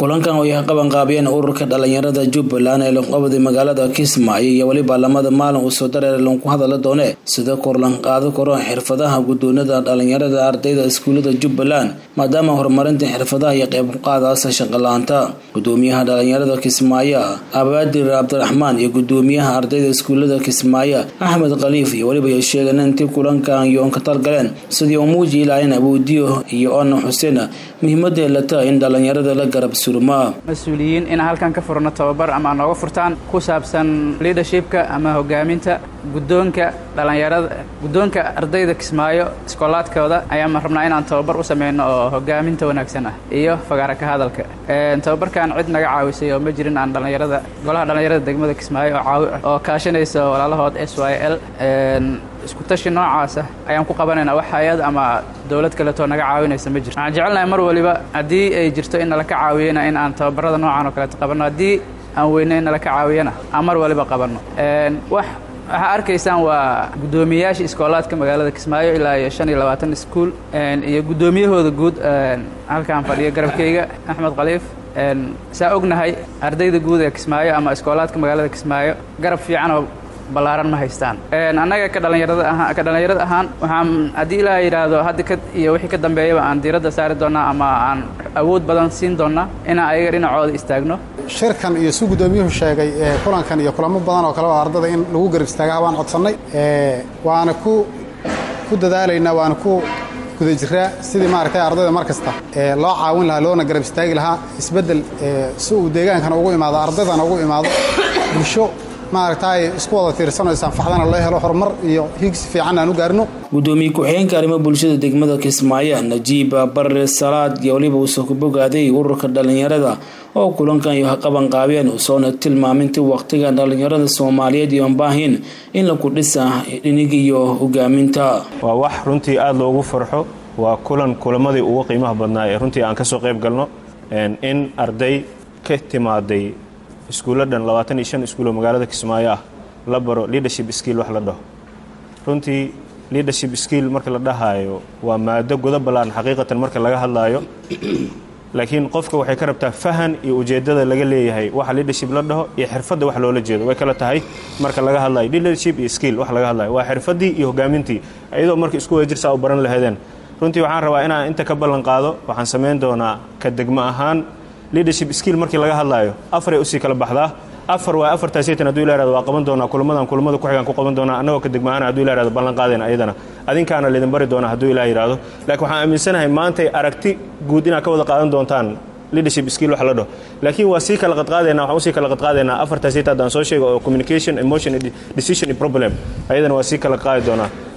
kulankan oo ay qabanqaabiyeen ururka dhalinyarada jubbaland ee lanqabadi magaalada kismaayo iyo weliba lamada maalin uu soo dareer lanku hadala doone sida korlan qaado karo xirfadaha gudoonada dhalinyarada ardayda iskuulada jubbaland maadaama horumarinta xirfadaha iyo qeyb qaadaasa shaqala-aanta gudoomiyaha dhalinyarada kismaayo abaadir cabdiraxmaan iyo gudoomiyaha ardayda iskuulada kismaayo axmed khaliif iyo weliba ay sheegeen intii kulankan yoon ka talgaleen sidii uu muuji ilaaheen abuudiyo iyo ona xuseen muhiimadee la tahay in dhalinyarada la garab surmaa mas-uuliyiin inaan halkan ka furno tababar ama nooga furtaan ku saabsan leadershipka ama hogaaminta guddoonka dhalinyarada guddoonka ardayda kismaayo iskoolaadkooda ayaan rabnaa inaan tababar u sameyno oo hogaaminta wanaagsan ah iyo fagaara ka hadalka tababarkan cid naga caawisay oo ma jirin aan dhalinyarada golaha dhalinyarada degmada kismaayo oo kaashanaysa walaalahood s y l isku tashi noocaas ah ayaan ku qabanaynaa wax hay-ad ama dowlad kaleetoo naga caawinaysa ma jirto waxaan jecelnahay mar waliba haddii ay jirto in nala ka caawiyana in aan tababarada noocan oo kaleeto qabanno haddii aan weyne in nala ka caawiyana aan mar waliba qabanno wax waxaa arkaysaan waa guddoomiyayaasha iskoolaadka magaalada kismaayo ilaa iyo shan iyo labaatan iskuul iyo guddoomiyahooda guud halkaan fadhiyo garabkeyga axmed khaliif saa ognahay ardayda guud ee kismaayo ama iskoolaadka magaalada kismaayo garab fiicanoo ballaaran ma haystaan annaga ka dhalinyarada ahaan ka dhalinyarada ahaan waxaan haddii ilaaha yidhaahdo hadda ka iyo wixii ka dambeeyaba aan diiradda saari doonnaa ama aan awood badan siin doonnaa inaan ayaga dhinacooda istaagno shirkan iyo si guddoomiyuhu sheegay kulankan iyo kulamo badan oo kale oo ardada in lagu garab istaagaa waan codsannay waana ku ku dadaalaynaa waana ku guda jiraa sidii maaragtay ardayda mar kasta loo caawin lahaa loona garab istaagi lahaa isbeddel si uu deegaankana ugu imaado ardaydana ugu imaado bulsho maaragtay isku wada tiirsanayso anfacdana loo helo horumar iyo higsi fiican aan u gaarino gudoomiye ku-xigeenka arrimo bulshada degmada kismaayo najiiba barre salaad iyo weliba uusoo ku bogaaday ururka dhalinyarada oo kulankan iyo qabanqaabeen usoona tilmaamintii waqtiga dhalinyarada soomaaliyeed iyoon baahin in laku dhisa dhinig iyo hogaaminta waa wax runtii aada loogu farxo waa kulan kulamadii ugu qiimaha badnaa ee runtii aan ka soo qayb galno in arday ka timaaday iskuulla dhan labaatan iyo shan iskuuloo magaalada kismaayo ah la baro leadership skill wax la dhaho runtii leadership skill marka la dhahaayo waa maado godo ballaan xaqiiqatan marka laga hadlaayo laakiin qofka waxay ka rabtaa fahan iyo ujeeddada laga leeyahay waxa leadership la dhaho iyo xirfadda wax loola jeedo way kala tahay marka laga hadlayo leadership iyo skill wax laga hadlayo waa xirfaddii iyo hogaamintii iyadoo marka isku wada jirsaa u baran lahaydeen runtii waxaan rabaa inaan inta ka ballan qaado waxaan samayn doonaa ka degmo ahaan leadership skill markii laga hadlaayo afaray usii kala baxdaa afar waa afartaaseytan haduu ila yhahdo waa qaban doonaa kulamadan kulamada ku xigaan ku qaban doonaa annagoo ka degma ahaan haduu ila yhahdo ballan qaadayna ayadana adinkaana laydin bari doonaa hadduu ilaah yidhahdo laakiin waxaan aaminsanahay maantay aragti guud inaad ka wada qaadan doontaan leadership skill wax la dhaho laakiin waa sii kala qadqaadayna waxaan usii kala qadqaadaynaa afartaaseyta haddaan soo sheego oo communication emotion decision problem ayadana waa sii kala qaadi doonaa